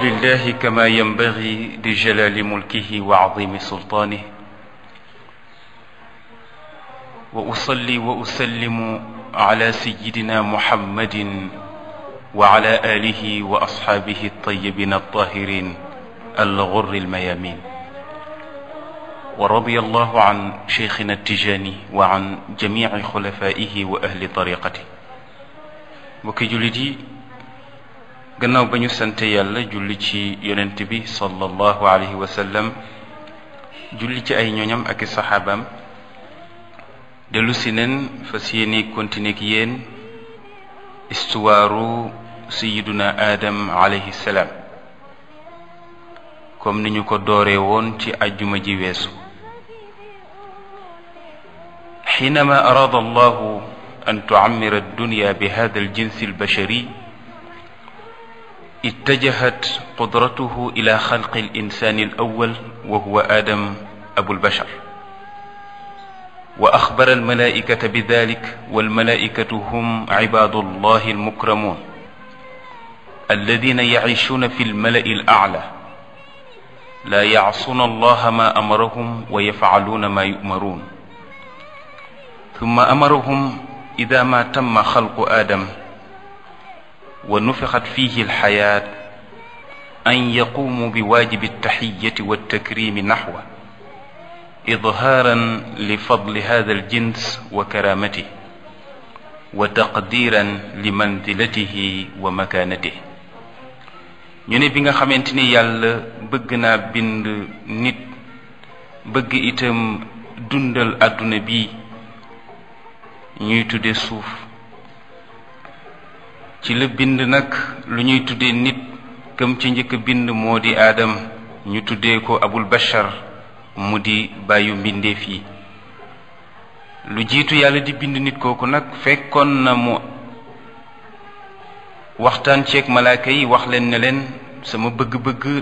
لله كما ينبغي لجلال ملكه وعظيم سلطانه واصلي واسلم على سيدنا محمد وعلى اله واصحابه الطيبين الطاهرين الغر الميامين ورضي الله عن شيخنا التجاني وعن جميع خلفائه واهل طريقته mbokki jullit yi gannaaw ba ñu sante yàlla julli ci yonent bi sallallahu alayhi wa sallam julli ci ay ñoñam ak i saxaabaam dellu si neen fas yéene continuer ak yéen istuwaaru sayiduna aadam alayhi salaam comme ni ñu ko dooree woon ci ajjuma ji weesu xiinama araada allahu an tucammira addunya bi hada aljinsi albashari اتجهت قدرته إلى خلق الإنسان الأول وهو آدم أبو البشر وأخبر الملائكة بذلك والملائكة هم عباد الله المكرمون الذين يعيشون في الملأ الأعلى لا يعصون الله ما أمرهم ويفعلون ما يؤمرون ثم أمرهم إذا ما تم خلق آدم ونفخت فيه الحياة أن يقوموا بواجب التحية والتكريم نحوه إظهارا لفضل هذا الجنس وكرامته وتقديرا لمنزلته ومكانته ñu ne bi nga xamante ni yàlla bëgg naa bind nit bëgg itam dundal àdduna bi ñuy tudde suuf ci la bind nag lu ñuy tuddee nit këm ci njëkk bind moo di aadam ñu tuddee ko abul bashar mu di bàyyu mbindeef yi lu jiitu yàlla di bind nit kooku nag fekkoon na mu waxtaan ceeg malaaka yi wax leen ne leen sama bëgg-bëgg